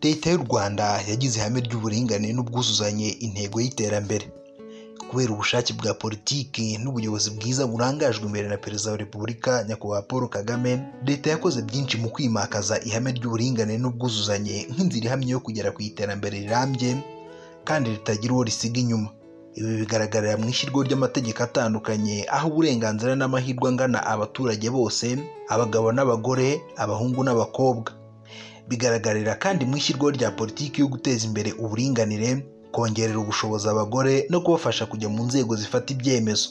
Leta y'u Rwanda yagize ihame ry'uburinganire n'ubwuzuzanye intego y'iterambere. Kubera ubushake bwa politiki n'ubuyobozi bwiza burangajwe imbere na Perezida wa Repubulika Nyakubahwa Paul Kagame, Leta yakoze byinshi mu kwimakaza ihame ry'uburinganire n'ubwuzuzanye nk'inzira ihamye yo kugera ku iterambere rirambye kandi ritagira uwo risiga inyuma. Ibi bigaragarira mu ishyirwaho ry'amategeko atandukanye, aho uburenganzira n'amahirwe angana abaturage bose, abagabo n'abagore, abahungu n'abakobwa. Bigaragarira kandi mu ishyirwaho rya politiki yo guteza imbere uburinganire, kongerera ubushobozi abagore no kubafasha kujya mu nzego zifata ibyemezo.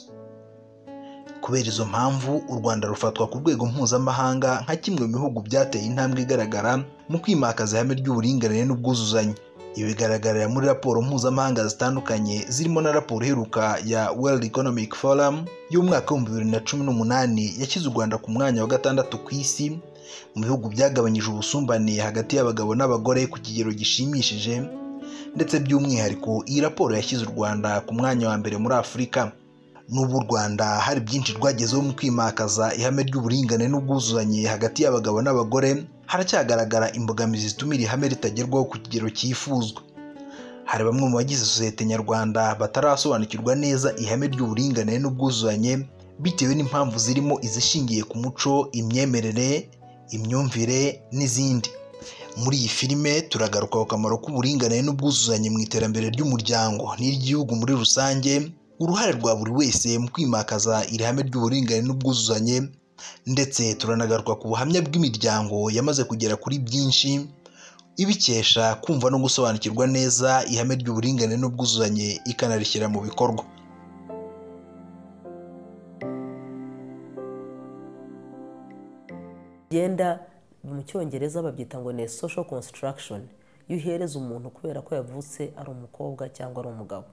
Kubera izo mpamvu, u Rwanda rufatwa ku rwego mpuzamahanga nka kimwe mu bihugu byateye intambwe igaragara mu kwimakaza ihame ry'uburinganire n'ubwuzuzanye. Ibi bigaragarira muri raporo mpuzamahanga zitandukanye zirimo na raporo iheruka ya World Economic Forum y'umwaka w'ibihumbi bibiri na cumi n'umunani yashyize u Rwanda ku mwanya wa gatandatu ku isi mu bihugu byagabanyije ubusumbane hagati y'abagabo n'abagore ku kigero gishimishije ndetse by'umwihariko iyi raporo yashyize u Rwanda ku mwanya wa mbere muri Afurika. Nubwo u Rwanda hari byinshi rwagezeho mu kwimakaza ihame ry'uburinganire n'ubwuzuzanye hagati y'abagabo n'abagore, haracyagaragara imbogamizi zituma iri hame ritagerwaho ku kigero cyifuzwa. Hari bamwe mu bagize sosiyete nyarwanda batarasobanukirwa neza ihame ry'uburinganire n'ubwuzuzanye bitewe n'impamvu zirimo izishingiye ku muco, imyemerere, imyumvire n'izindi. Muri iyi filime turagaruka ku kamaro k'uburinganire n'ubwuzuzanye mu iterambere ry'umuryango n'iry'igihugu muri rusange, uruhare rwa buri wese mu kwimakaza iri hame ry'uburinganire n'ubwuzuzanye ndetse turanagaruka ku buhamya bw'imiryango yamaze kugera kuri byinshi, ibikesha kumva no gusobanukirwa neza ihame ry'uburinganire n'ubwuzuzanye ikanarishyira mu bikorwa. genda mu cyongereza babyita ngo ni social construction iyo uhereza umuntu kubera ko yavutse ari umukobwa cyangwa ari umugabo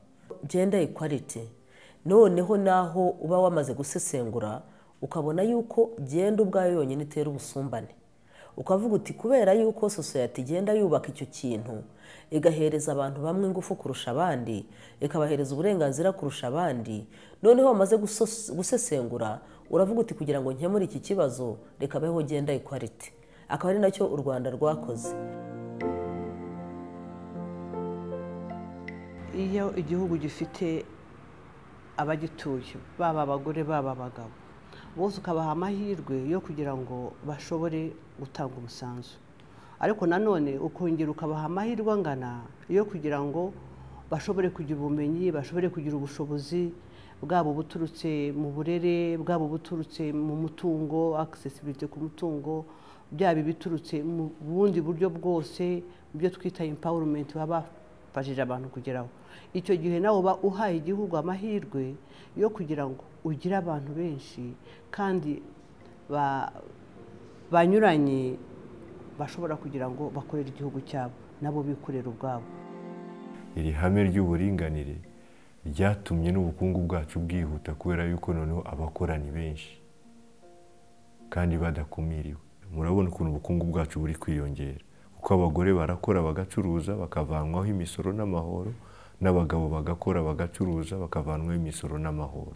gender equality noneho naho uba wamaze gusesengura ukabona yuko genda ubwayo yonyine itera ubusumbane ukavuga uti kubera yuko sosiyete igenda yubaka icyo kintu igahereza abantu bamwe ingufu kurusha abandi ikabahereza uburenganzira kurusha abandi noneho bamaze gusesengura uravuga uti kugira ngo nkemure iki kibazo reka beho genda equality akaba ari nacyo u rwanda rwakoze iyo igihugu gifite abagituye baba abagore baba abagabo bose ukabaha amahirwe yo kugira ngo bashobore gutanga umusanzu ariko nanone ukongera ukabaha amahirwe angana yo kugira ngo bashobore kugira ubumenyi bashobore kugira ubushobozi bwaba ubuturutse mu burere bwaba ubuturutse mu mutungo akisesibiriti ku mutungo byaba ibiturutse mu bundi buryo bwose byo twita impawurumenti baba bafashije abantu kugeraho icyo gihe nawe uba uhaye igihugu amahirwe yo kugira ngo ugire abantu benshi kandi banyuranye bashobora kugira ngo bakorere igihugu cyabo nabo bikorera ubwabo iri hame ry'uburinganire ryatumye n'ubukungu bwacu bwihuta kubera yuko noneho abakora ni benshi kandi badakumiriwe murabona ukuntu ubukungu bwacu buri kwiyongera kuko abagore barakora bagacuruza bakavanwaho imisoro n'amahoro n'abagabo bagakora bagacuruza bakavanwaho imisoro n'amahoro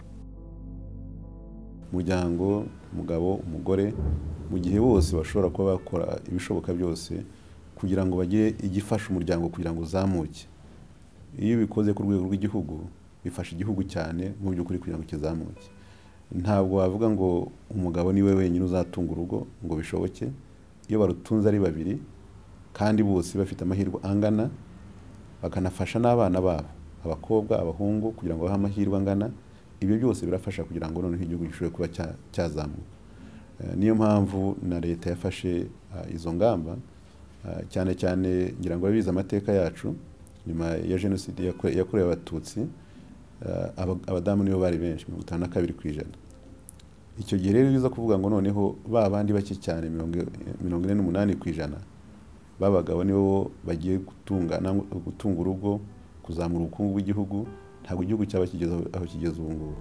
umuryango umugabo umugore mu gihe bose bashobora kuba bakora ibishoboka byose kugira ngo bagire igifasha umuryango kugira ngo uzamuke iyo bikoze ku rwego rw'igihugu bifasha igihugu cyane mu by'ukuri kugira ngo kizamuke ntabwo wavuga ngo umugabo niwe wenyine uzatunga urugo ngo bishoboke iyo barutunze ari babiri kandi bose bafite amahirwe angana bakanafasha n'abana babo abakobwa abahungu kugira ngo bahe amahirwe angana ibyo byose birafasha kugira ngo noneho igihugu gishobore kuba cyazamuka niyo mpamvu na leta yafashe izo ngamba cyane cyane ngira ngo abize amateka yacu nyuma ya jenoside yakorewe abatutsi abadamu nibo bari benshi mirongo itanu na kabiri ku ijana icyo gihe rero biza kuvuga ngo noneho ba bandi bake cyane mirongo ine n'umunani ku ijana babagabo nibo bagiye gutunga urugo kuzamura ubukungu bw'igihugu ntabwo igihugu cyaba kigeze aho kigeze ubu ngubu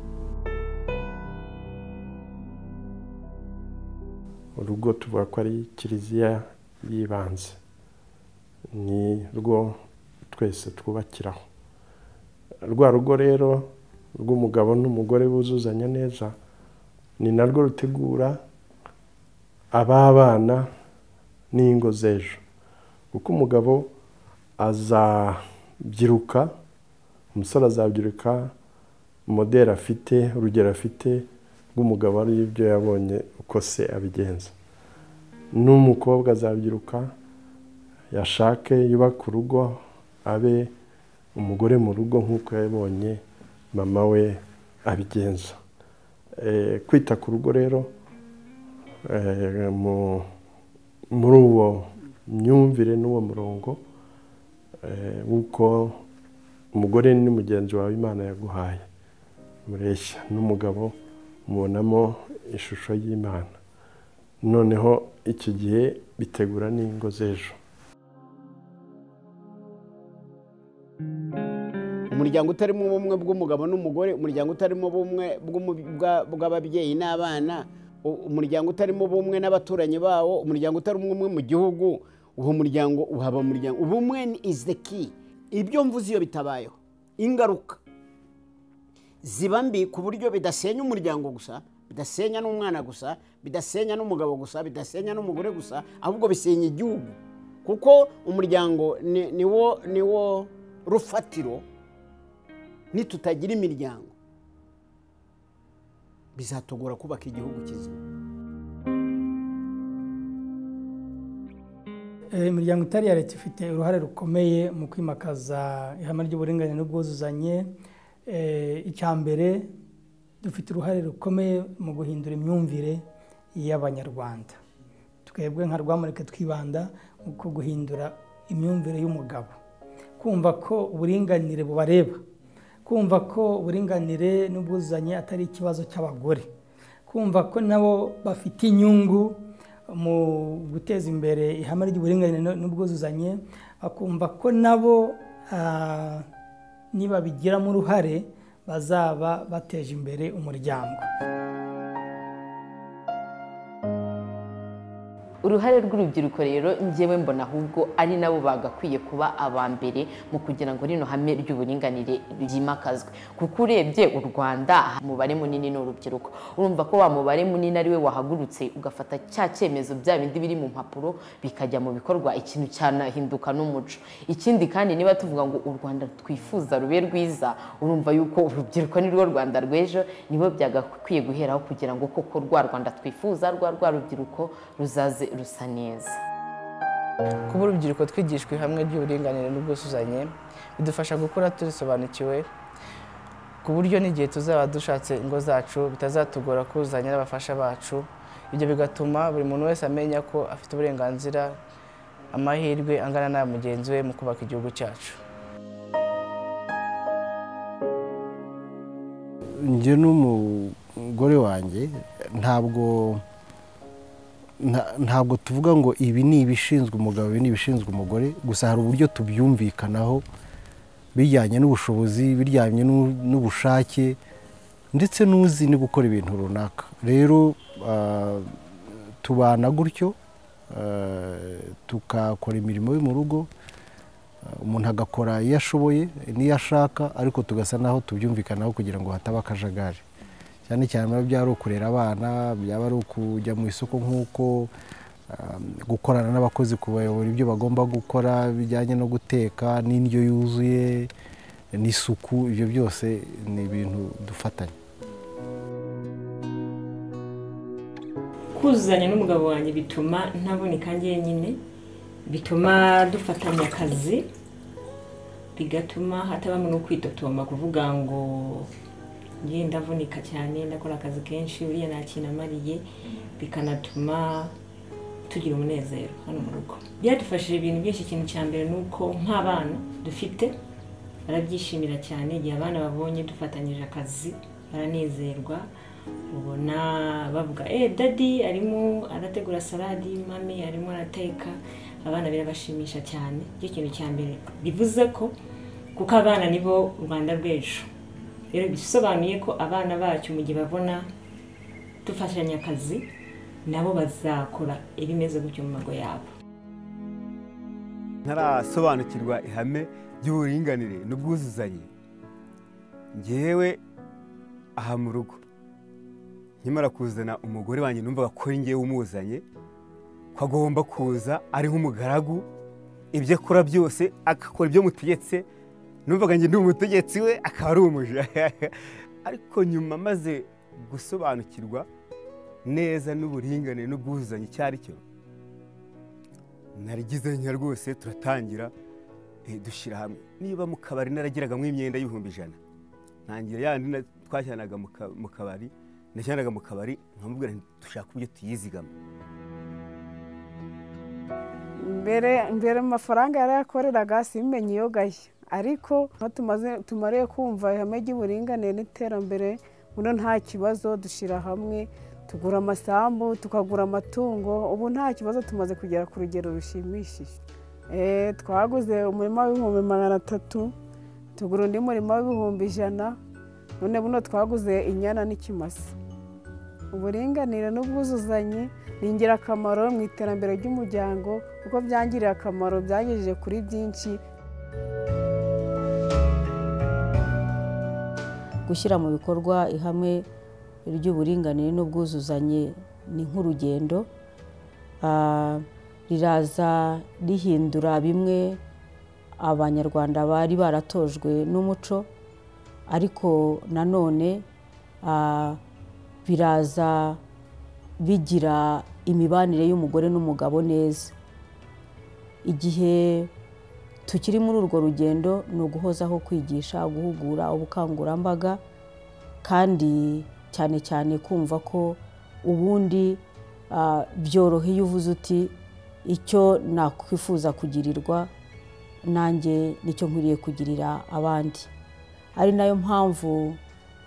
urugo tuvuga ko ari kiliziya y'ibanze ni rwo twese twubakiraho rwa rugo rero rw'umugabo n'umugore buzuzanya neza ni narwo rutegura ab'abana n'ingo z'ejo kuko umugabo azabyiruka umusore azabyiruka moderi afite urugero afite rw'umugabo ari ibyo yabonye uko se abigenza n'umukobwa azabyiruka yashake yubake urugo abe umugore mu rugo nk'uko yabonye mama we abigenza kwita ku rugo rero muri uwo myumvire n'uwo murongo w'uko umugore ni mugenzi wawe imana yaguhaye mureshya n'umugabo mubonamo ishusho y'imana noneho iki gihe bitegura n'ingo z'ejo umuryango utarimo ubumwe bw'umugabo n'umugore umuryango utarimo ubumwe bw'ababyeyi n'abana umuryango utarimo ubumwe n'abaturanyi bawo umuryango utarimo ubumwe mu gihugu uwo muryango uhaba umuryango ubumwe ni izi de ki ibyo mvuze iyo bitabayeho ingaruka ziba mbi ku buryo bidasenya umuryango gusa bidasenya n'umwana gusa bidasenya n'umugabo gusa bidasenya n'umugore gusa ahubwo bisenya igihugu kuko umuryango ni wo rufatiro nitutagira imiryango bizatugora kubaka igihugu kizima imiryango itari iya leta ifite uruhare rukomeye mu kwimakaza ihame ry'uburinganire n'ubwuzuzanye icya mbere dufite uruhare rukomeye mu guhindura imyumvire y'abanyarwanda twebwe nka rwamurike twibanda ku guhindura imyumvire y'umugabo kumva ko uburinganire bubareba kumva ko uburinganire n'ubwuzuzanye atari ikibazo cy'abagore kumva ko nabo bafite inyungu mu guteza imbere ihame ry'uburinganire n'ubwuzuzanye bakumva ko nabo nibabigiramo uruhare bazaba bateje imbere umuryango uruhare rw'urubyiruko rero ngewe mbona ahubwo ari nabo bagakwiye kuba aba mbere mu kugira ngo rino hame ry'uburinganire ryimakazwe kuko urebye u rwanda umubare munini ni urubyiruko urumva ko wa mubare munini ari we wahagurutse ugafata cya cyemezo bya bindi biri mu mpapuro bikajya mu bikorwa ikintu cyanahinduka n'umuco ikindi kandi niba tuvuga ngo u rwanda twifuza rube rwiza urumva yuko urubyiruko ni rwo rwanda rw'ejo nibo byagakwiye guheraho kugira ngo koko rwa rwanda twifuza rwa rwa rubyiruko ruzaze rusa neza kuba urubyiruko twigishwa hamwe ry'uburinganire n'ubwuzuzanye bidufasha gukura turisobanukiwe ku buryo n'igihe tuzaba dushatse ingo zacu bitazatugora kuzuzanya n'abafasha bacu ibyo bigatuma buri muntu wese amenya ko afite uburenganzira amahirwe angana na mugenzi we mu kubaka igihugu cyacu njye n'umugore wanjye ntabwo ntabwo tuvuga ngo ibi ni ibishinzwe umugabo ibi ni ibishinzwe umugore gusa hari uburyo tubyumvikanaho bijyanye n'ubushobozi bijyanye n'ubushake ndetse n'uzi no gukora ibintu runaka rero tubana gutyo tukakora imirimo yo mu rugo umuntu agakora iyo ashoboye n'iyo ashaka ariko tugasa naho tubyumvikanaho kugira ngo hataba akajagari cyane cyane biba byari ukurera abana byaba ari ukujya mu isoko nk'uko gukorana n'abakozi kubayobora ibyo bagomba gukora bijyanye no guteka n'indyo yuzuye n'isuku ibyo byose ni ibintu dufatanya kuzuzanya n'umugabo wanjye bituma ntaboneka njyenyine bituma dufatanya akazi bigatuma hatabamo no kwitotoma kuvuga ngo ngiye ndavunika cyane ndakora akazi kenshi uriya nta kintu amariye bikanatuma tugira umunezero hano mu rugo byadufashije ibintu byinshi ikintu cya mbere ni uko nk'abana dufite barabyishimira cyane igihe abana babonye dufatanyije akazi baranezerwa ubona bavuga eee dadi arimo arategura saladi mame arimo arateka abana birabashimisha cyane icyo kintu cya mbere bivuze ko kuko abana nibo rwanda rw'ejo rero bisobanuye ko abana bacu mu gihe babona dufashanya akazi nabo bazakora ibimeze gutyo mu mago yabo ntarasobanukirwa ihame ry'uburinganire n'ubwuzuzanye ngewe aha mu rugo nkimara kuzana umugore wanjye numvaga ko ngewe umuzanye ko agomba kuza ari nk'umugaragu ibyo akora byose agakora ibyo mutegetse numvaga njye ndi umutegetsi we akaba ari umuja ariko nyuma maze gusobanukirwa neza n'uburinganire n'ubwuzuzanye icyo ari cyo narigize nka rwose turatangira eh, dushyira hamwe niba mu kabari naragiraga mu imyenda y'ibihumbi ijana ntangira yandi na- twajyanaga mu ka- mu kabari najyanaga mu kabari nkamubwira nti dushaka uburyo tuyizigama mbere mbere amafaranga yarayakoreraga simenye iyo gashya ariko aho tumaze tumariye kumva ihame ry'uburinganire n'iterambere ubundi nta kibazo dushyira hamwe tugura amasambu tukagura amatungo ubu nta kibazo tumaze kugera ku rugero rushimishije Eh, twaguze umurima w'ibihumbi magana atatu tugura undi murima w'ibihumbi ijana none buno twaguze inyana n'ikimasa uburinganire n'ubwuzuzanye ni ingirakamaro mu iterambere ry'umuryango kuko byangirira akamaro byangejeje kuri byinshi gushyira mu bikorwa ihame ry'uburinganire n'ubwuzuzanye ni nk'urugendo Ah, riraza rihindura bimwe abanyarwanda bari baratojwe n'umuco ariko nanone ah, biraza bigira imibanire y'umugore n'umugabo neza igihe tukiri muri urwo rugendo ni uguhozaho kwigisha guhugura ubukangurambaga kandi cyane cyane kumva ko ubundi ah, byoroheye iyo uvuze uti icyo nakwifuza kugirirwa nanjye nicyo nkwiriye kugirira abandi ari nayo mpamvu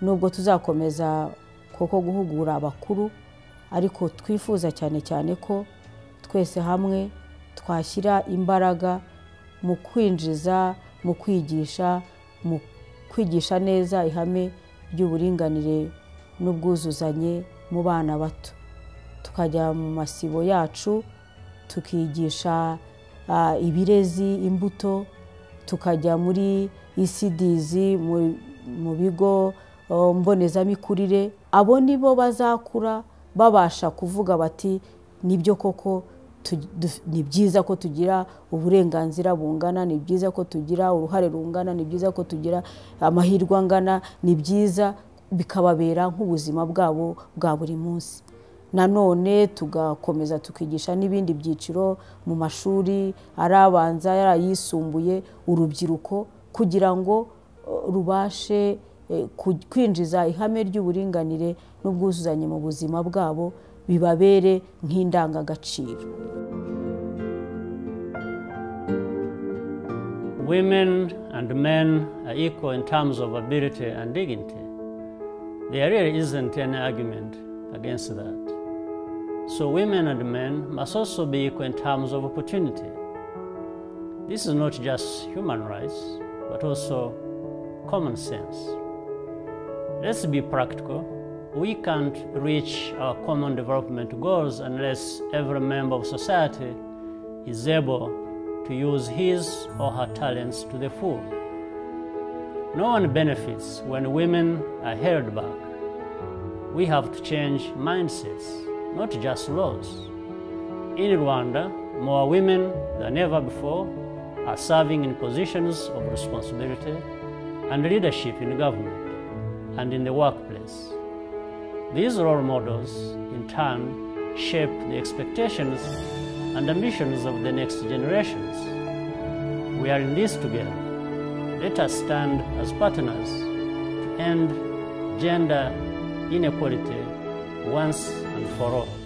nubwo tuzakomeza koko guhugura abakuru ariko twifuza cyane cyane ko twese hamwe twashyira imbaraga mu kwinjiza mu kwigisha mu kwigisha neza ihame ry'uburinganire n'ubwuzuzanye mu bana bato tukajya mu masibo yacu tukigisha ah, ibirezi imbuto tukajya muri isidizi mu- mu bigo oh, mbonezamikurire abo ni bo bazakura babasha kuvuga bati nibyo koko tu- du- ni byiza ko tugira uburenganzira bungana ni byiza ko tugira uruhare rungana ni byiza ko tugira amahirwe angana ni byiza bikababera nk'ubuzima bwabo bwa buri munsi nanone tugakomeza tukigisha n'ibindi byiciro mu mashuri ari abanza ari ayisumbuye urubyiruko kugira ngo eh, rubashe eh, ku- kwinjiza ihame ry'uburinganire n'ubwuzuzanye mu buzima bwabo bibabere nk'indangagaciro Women and men are equal in terms of ability and dignity. There really isn't any argument against that. So, women and men must also be equal in terms of opportunity. This is not just human rights, but also common sense. Let's be practical. We can't reach our common development goals unless every member of society is able to use his or her talents to the full. No one benefits when women are held back. We have to change mindsets, not just laws. In Rwanda, more women than ever before are serving in positions of responsibility and leadership in government and in the workplace. These role models, in turn, shape the expectations and ambitions of the next generations. We are in this together. Let us stand as partners to end gender inequality once and for all.